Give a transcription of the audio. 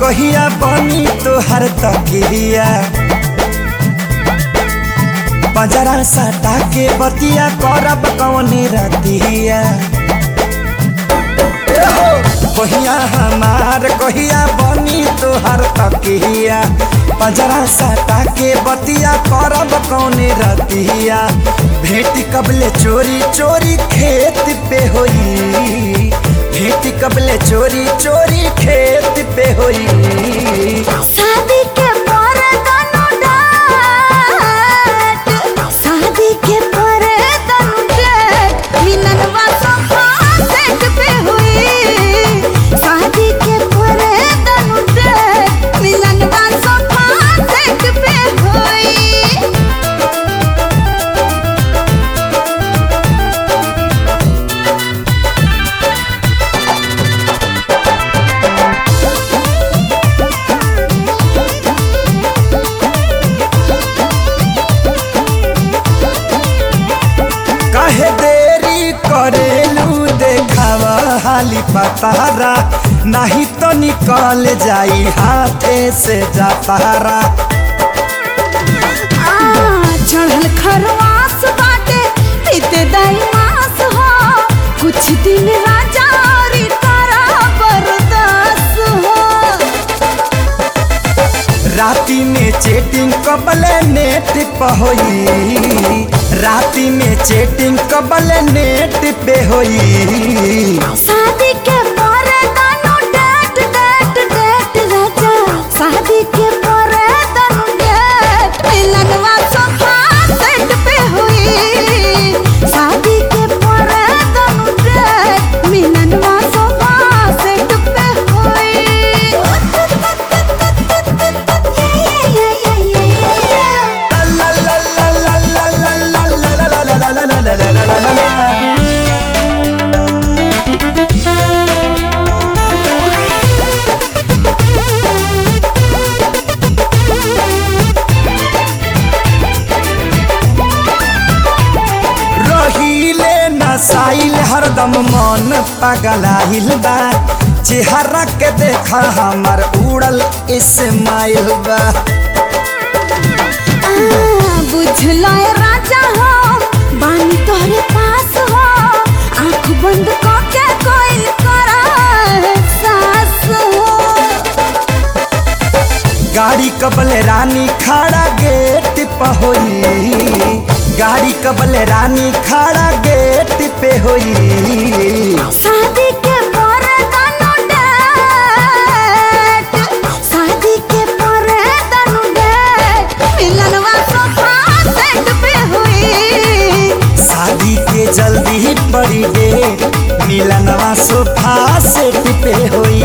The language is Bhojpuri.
कहिया बनी तोहर तकिया बजरा सटा के बतिया करब कौने रतिया कहिया हमार कहिया बनी तोहर तकिया बजरा सटा के बतिया करब कौने रतिया भेटी कबले चोरी चोरी खेत पे होई भेटी कबले चोरी चोरी खेत पे होई शादी के पर तनु डाट शादी के पर तनु डाट मिलनवा सोफा सेट पे हुई शादी के पर तनु डाट मिलनवा सोफा सेट पे हुई काहे देरी करेलू देखावा हाली पतारा नहीं तो निकल जाई हाथे से जातारा आ, चढ़ल खरवास बाटे पीते दाई मास हो कुछ दिन राजा औरी तारा बरदास हो राती में चेटिंग कबले नेट पे होई राती में चेटिंग कबले नेट पे होई शादी के पर दानो डेट डेट डेट राजा शादी के पर दानो डेट मिलनवा सोफा सेट पे हुई शादी के पर दानो डेट मिलनवा सोफा सेट पे हुई ला ला ला ला ला ला ला ला ला ला ला ला ला ला ला ला ला। रहीले नसाइल हरदम मन पगलाइल बा चेहरा के देखा हमर उड़ल इस्माइल बा बुझलो ए राजा हो बानी तोहरे पास हो आंख बंद करके कोइल करा सास हो गाड़ी कबल रानी खड़ा गेट पे होई गाड़ी कबल रानी खड़ा गेट पे होई शादी के पर दानो डेट शादी के पर दानो डेट मिलनवा सोफा सेट पे हुई शादी के जल्दी बड़ी डेट मिलनवा सोफा सेट पे होई